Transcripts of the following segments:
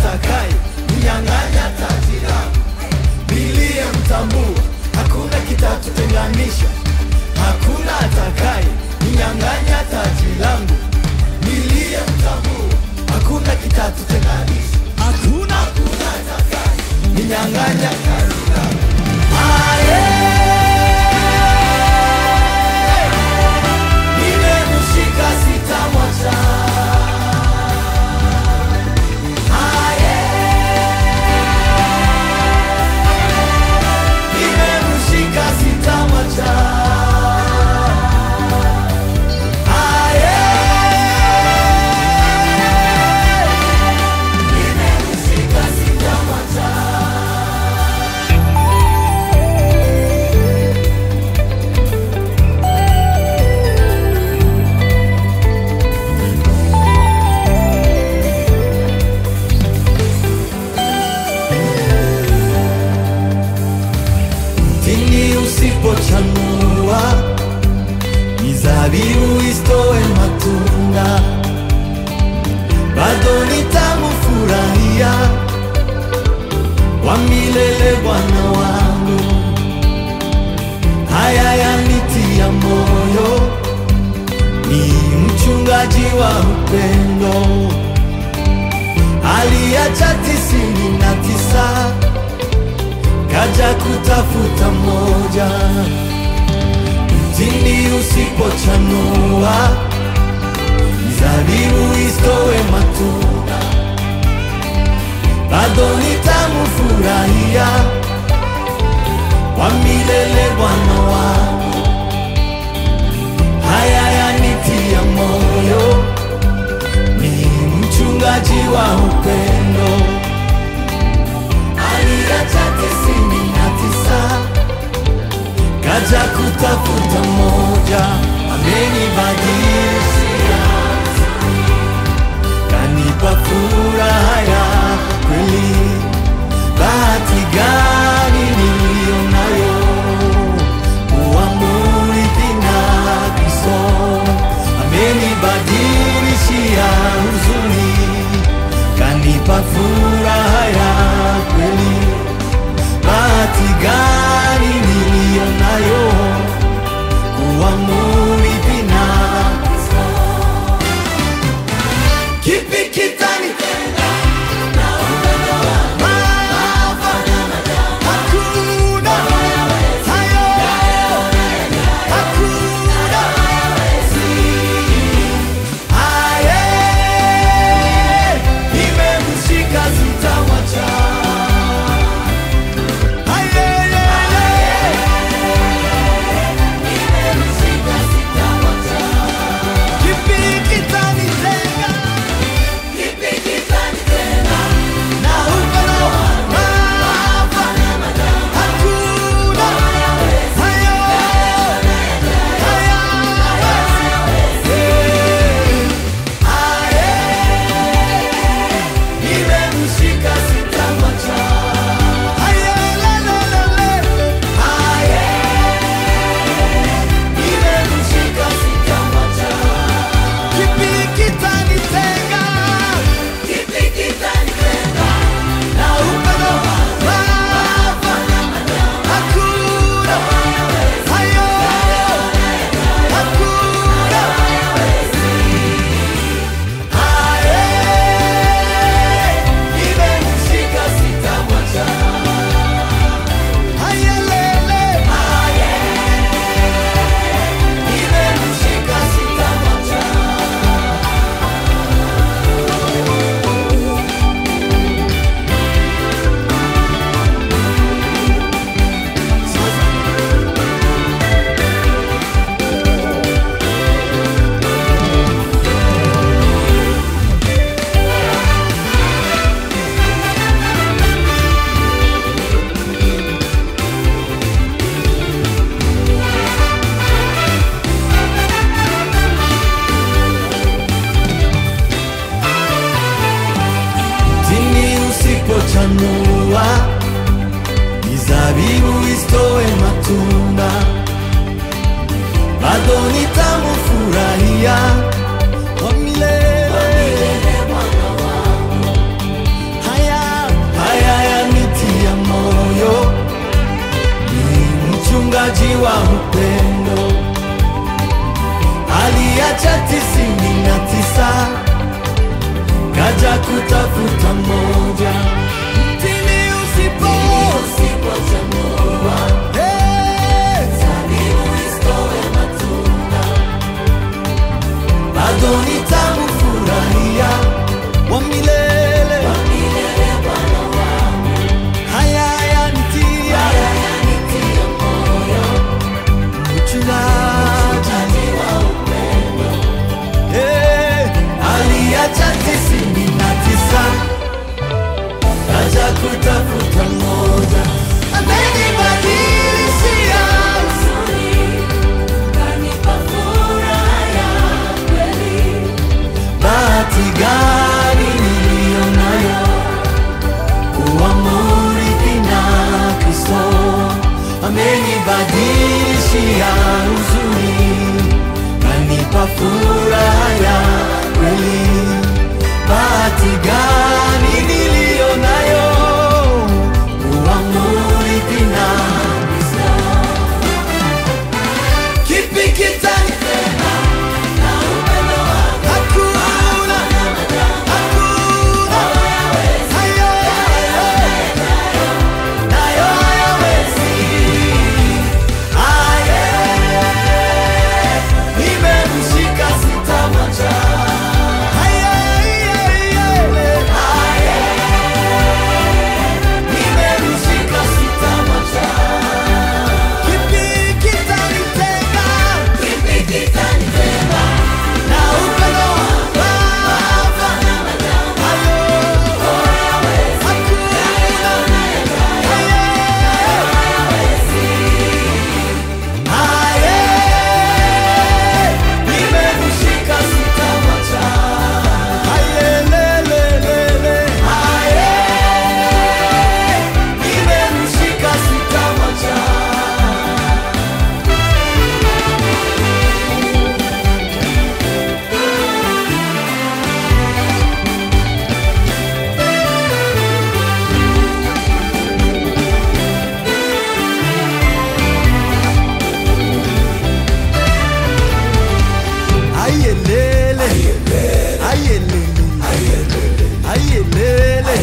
atakaye ninyang'anya taji langu. Niliyemtambua hakuna kitatutenganisha, hakuna atakaye ninyang'anya taji langu. Niliyemtambua hakuna kitatutenganisha, hakuna hakuna atakaye ninyang'anya taji langu. Aye. Nimemshika sitamwacha. Aye. Nimemshika sitamwacha. Aye. Nimemshika sitamwacha. Mtini usipochanua, mizabibu isitoe matunda, bado nitamfurahia wa milele Bwana wangu. Haya yanitia moyo, ni mchungaji wa upendo, aliacha tisini na tisa kaja kutafuta moja. Mtini usipochanua, mizabibu isitoe matunda, bado nitamfurahia wa milele Bwana wangu. Haya yanitia moyo, ni mchungaji wa upendo aliacha tisini na tisa kaja kutafuta moja, amenibadilishia, kanipa furaha ya kweli. Bahati gani niliyo nayo kuwa mrithi na Kristo, amenibadilishia huzuni kanipa furaha ya kweli. Bahati gani niliyo nayo kuwa mrithi na Kristo. Kipi kitanitenga na upendo wako? Hakuna hayo, hakuna Aye, nimemshika sitamwacha. Aye, aye, nimemshika sitamwacha. Kipi kitanitenga? Kipi kitanitenga na upendo wako? Hakuna hayo, hayo. Nimemshika sitamwacha. Nimemshika sitamwacha. Kipi kitanitenga? Kipi kitanitenga na upendo wako? Hakuna hayo, hakuna Aye, nimemshika sitamwacha. Aye, lele. Aye, nimemshika sitamwacha. Mtini usipochanua, mizabibu isitoe matunda, bado nitamfurahia wa milele. furaha ya kweli. Bahati gani niliyo nayo kuwa murithi na Kristo. Kipi kitanitega na upendo wako? Hakuna, hakuna. Hayo, nayo hayawezi. Aye, nimemshika sitamwacha. Aye, aye, nimemshika sitamwacha. Kipi kitanitega? Na upendo wako. Hayo, hakuna. Aye, nimemshika sitamwacha. Aye, le, le, le, le. Aye, nimemshika sitamwacha. Ayelele, ayelele, ayelele,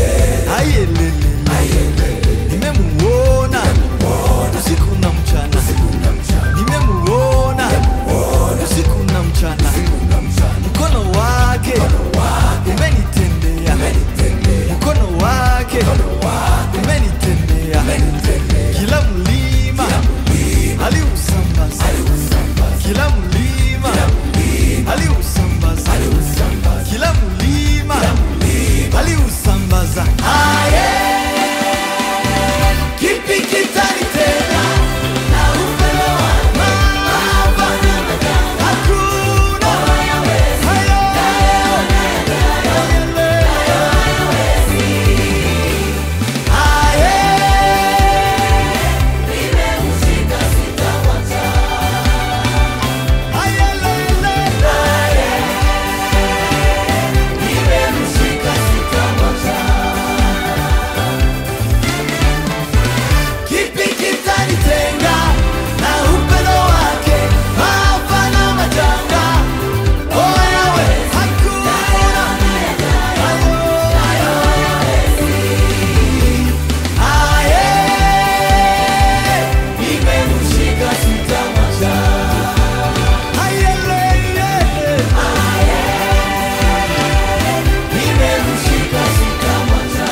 ayelele. Nimemuona usiku na mchana, nimemuona usiku na mchana. Mkono wake umenitendea, mkono wake umenitendea. Kila mlima aliusambaza, kila mlima aliusambaza, kila mlima aliusambaza. Aye, kipi kitanitega na upendo wako? Hakuna hayo, aye, ayelele, nimemshika sitamwacha. Kipi kitanitenga na upendo wake? Maafa na majanga, oh yawe, hakuna hayo, aye, nimemshika sitamwacha. Ayelele, nimemshika sitamwacha.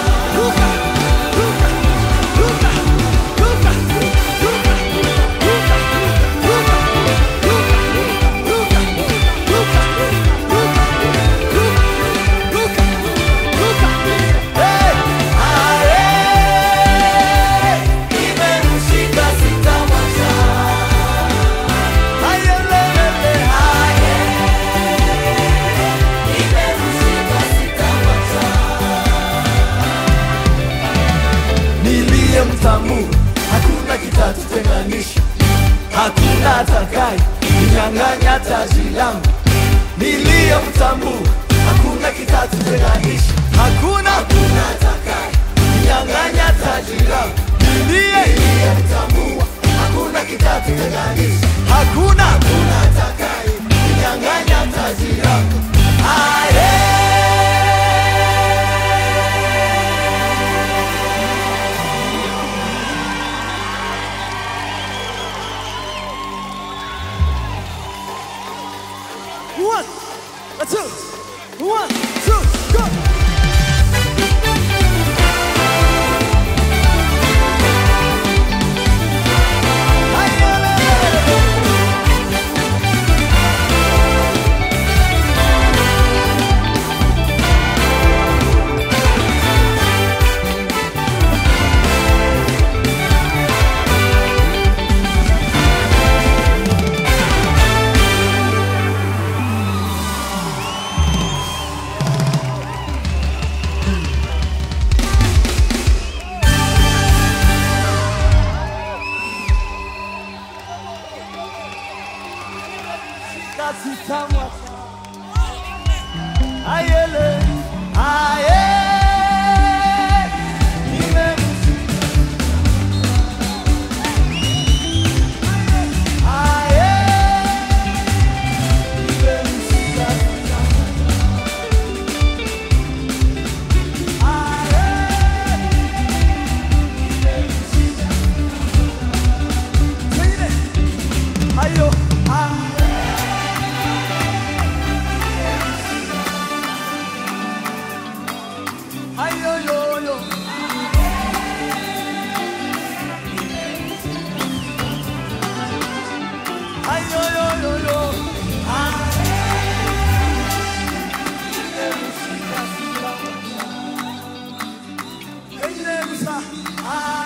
Hey! Aye! Nimemshika sitamwacha. Ayelele, aye! Nimemshika sitamwacha. Niliye mtamu, hakuna kitatutenganisha, hakuna atakaye ninyang'anya taji langu. Niliye mtamu, hakuna kitatutenganisha, hakuna hakuna atakaye ninyang'anya taji langu. Niliye mtamu, hakuna kitatutenganisha, hakuna hakuna atakaye ninyang'anya taji langu. Aye! One, a two, ayele aye nimemsikia aye nimemsikia Ayo, ayo, yo, yo. Ayo, yo, yo, yo. Ayo,